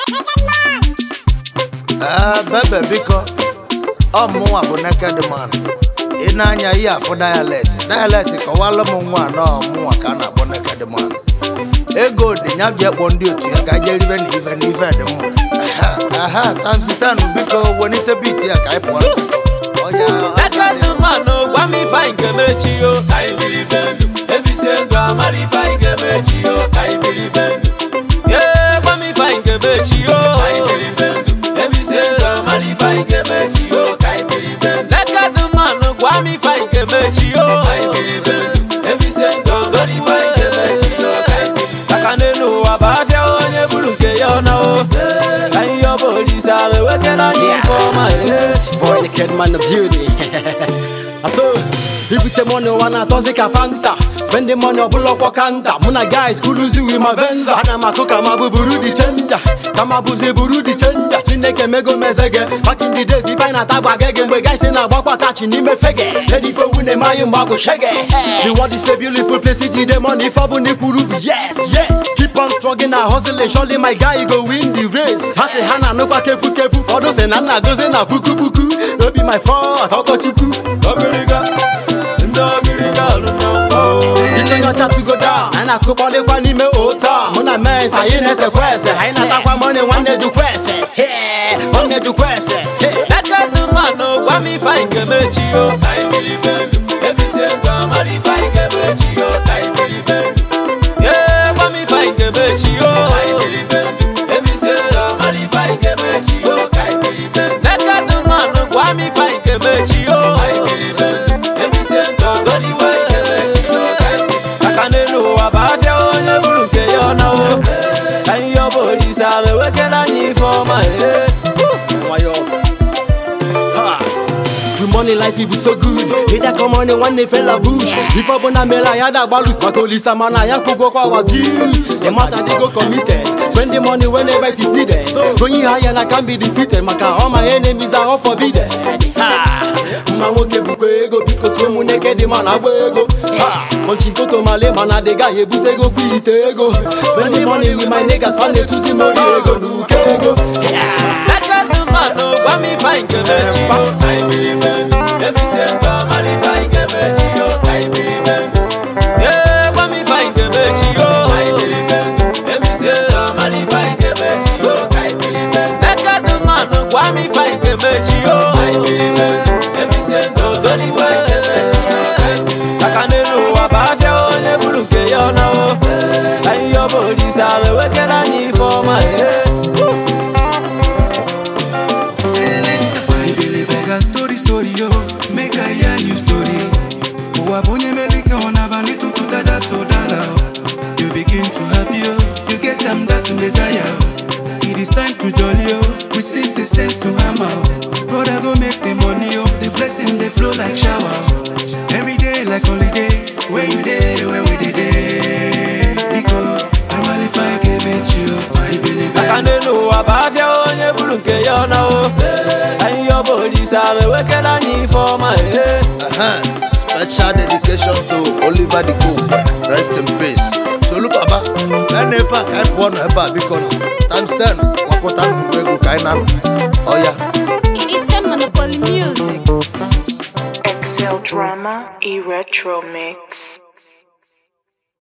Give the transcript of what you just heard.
ee bebe biko ọ mụnwa bụ naked man ị na-anya ihe afụ dialect dialect kọwalụ m nwa na ọmụnwa ka a na-akpọ naked man ego dị ya bịa kpọọ ndị otu ya ka je ribe na ive na ive dị mma Aha, aha tamsitan biko welite bit ya ka anyị pụọ ọya Naked man gwa m ife anyị ga-emechi yo ka anyị biri be ndụ ebisie ndụ amara ife anyị ga-emechi yo ka anyị biri be ndụ Ee, gwa m ife anyị ga-emechi yo ka anyị biri be ndụ ebisie ndụ amara ife anyị ga-emechi yo ka anyị biri be ndụ Naked man gwa m ife anyị ga-emechi yo ka anyị biri be ndụ ebisie ndụ amara ife anyị ga-emechi yo ka anyị biri maka n'elu ụwa bụ afịa onye buru nke ya ọ na o ka anyị yọba olise ala ewekere anyị ife ọma ee Boy, the kid man of beauty. so, ibute money wana tozi ka fanta spending money ọbụla ọkwọ kanta mụ na guys kuluzi wi ma venza ana m akụ ka ma bụ buru di chenja ka ma bụzi buru di chenja chineke mego mezege back in the days ife anyị na-ata gba gege mgbe guys na-agbakwa tachi n'ime fege edi ife owu na-eme anyị mgbe agụ shege the world is a beautiful place iji dey money ife ọ bụ na ikwuru bụ yes yes keep on struggling and hustling surely my guy you go win the race ha sị ha na-anụkwa kepu kepu ụfọdụ sị na nna gozi na puku puku no be my fault ọkọchukwu Ogiriga, ndị ogiriga alụmọ mgbọ. isi nyocha to down anyị na-akụkpọlịkwa n'ime ota mụ na mens anyị na-esekwa ese anyị na-atakwa mọni nwanne jukwa ese Hey, nwanne jukwa ese Hey. Naked man gwa m ife anyị ga-emechi yo ka anyị biri be ndụ ebisie ndụ amara ife anyị ga-emechi yo ka anyị biri be ndụ Ee, gwa m ife anyị ga-emechi yo ka anyị biri be ndụ ebisie ndụ amara ife anyị ga-emechi yo ka anyị biri be ndụ Naked man gwa m ife anyị ga-emechi yo ka anyị biri be ndụ ebisie ndụ amara ife anyị ga-emechi yo ka anyị biri maka n'elu ụwa bụ afịa onye buru nke ya ọ na o ka anyị yọba olise ala ewekere anyị ife ọma ee Wayo. Ha. We money life it be so good Hida come on nwanne fella bush Ife ọbụla mere anyị ada agbalus maka olisa mana ya kwụgwọkwa our dues The matter dey go committed Spend the money whenever it is needed Going higher na can be defeated maka all my enemies are all forbidden Ha. mma nwoke bukwa ego biko tụọ mụ naked man agba ego Ha. Punchi nkoto male mana dị gaghị ebute ego kwa ite ego Spend the money with my niggas fa na-etuzi m ori ego na uke ego Naked man gwa m ife anyị ga-emechi yo ka anyị biri be ndụ ebisie ndụ amara ife anyị ga-emechi yo ka anyị biri be ndụ Ee, gwa m ife anyị ga-emechi yo ka anyị biri be ndụ ebisie ndụ amara ife anyị ga-emechi yo ka anyị biri be ndụ Naked man gwa m ife anyị ga-emechi yo ka anyị biri be ndụ ebisie ndụ odori ife anyị ga-emechi yo ka anyị biri maka n'elu ụwa bụ afịa onye buru nke ya ọ na o ka anyị yọba olise ala ewekere anyị ife ọma ee Bega story story yo, make I hear you story. Ụwa bụ onye melike ọ na-abalị tutu dada to dada o. You begin to happy yo, you get them that desire o. It is time to jolly yo, we sing the sense to hammer o. Brother go make the money yo, the blessings they flow like shower o. Every day like holiday, where you dey, where we dey dey. Because amalifa ga-emechi yo, I believe aka n'elu ụwa bụ afịa onye buru nke ya ọ na o anyị yọba olise ala ewekere anyị ife ọma ee Aha, special dedication to Oliver the Cook. Rest in peace. Solu Baba, ene ife a ka anyị pụọ nọ ebe a biko nọ. Times 10, gwakọta nnukwu ego ka anyị na-anọ. Ọya. It is the Monopoly Music. Excel Drama e Retro Mix.